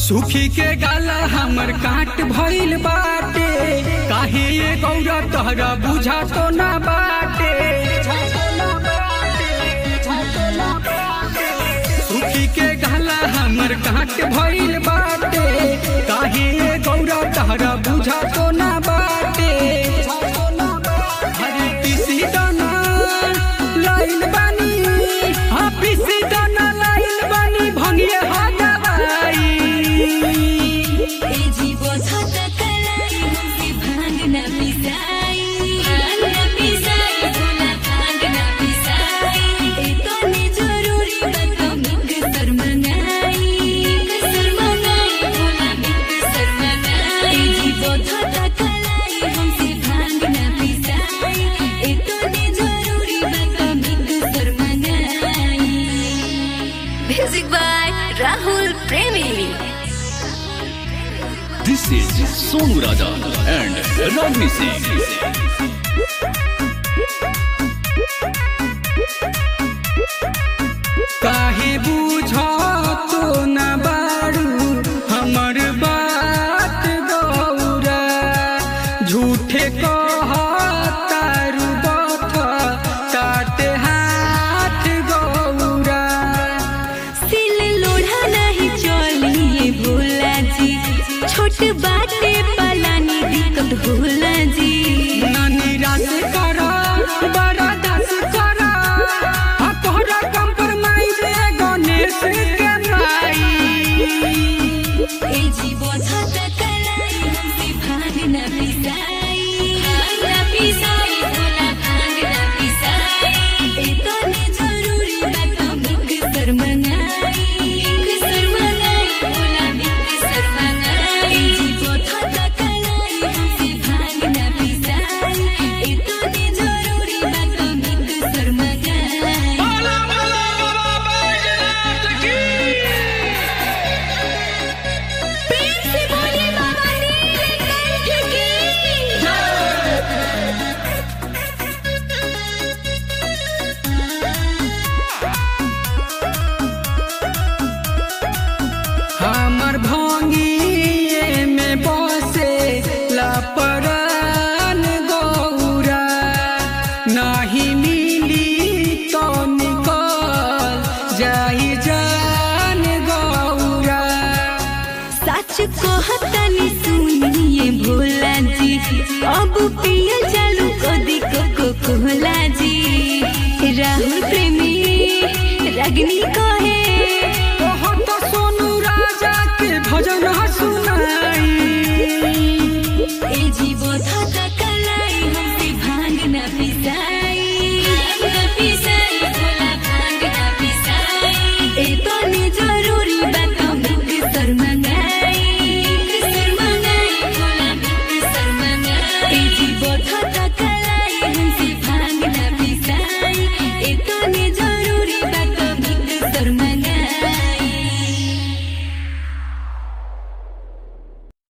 सुखी के गाला हमर काट भइल बाटे काहे ये गौरा तहरा बुझा तो ना बाटे सुखी के गाला हमर काट भइल बाटे काहे ये गौरा तहरा बुझा तो ना बाटे हरी पिसी दाना लाइल बानी हाँ पिसी दाना लाइल बानी भंगिए हा दवाई ए जीवो छत कलाई हमसे भांग न पिसाई भांग न पिसाई भोला भांग न पिसाई ए तोने जरूरी बात मिक शर्मनाई मिक शर्मनाई भोला मिक शर्मनाई ए जीवो छत कलाई हमसे भांग न पिसाई ए तोने जरूरी बात मिक शर्मनाई म्यूजिक बाय राहुल प्रेमी This is Sonu Raja and Ragni Singh. काहे बुझा तो न बारू हमर बात गौरा झूठे कहतारू बथ ताते हाथ गौरा सिल लोढ़ा नहीं चलिए भोला जी छोट बाटे पलानी दिक्कत भोला जी ना निराश कर बड़ा दास कर हकोरा कंप्रोमाइज गणेश के माई ए जीवो छत कलाई हमसे भांग न पिसाई भांग न पिसाई भोला भांग न पिसाई ए तोने जरूरी बात मिक शर्मनाई मिक शर्मनाई भोला मिक शर्मनाई ए जीवो छत कलाई हमसे भांग न पिसाई ए तोने जरूरी बात मिक शर्मनाई प्रेम से बोलिए बाबा नीलकंठ की हमर भंगिए में बसे लपरान गौरा नाही मिली तो निकल जाई जान गौरा सच कहतनी सुनिए भोला जी अब पिया चालू कदी को कोला जी राहुल प्रेमी रगनी कहे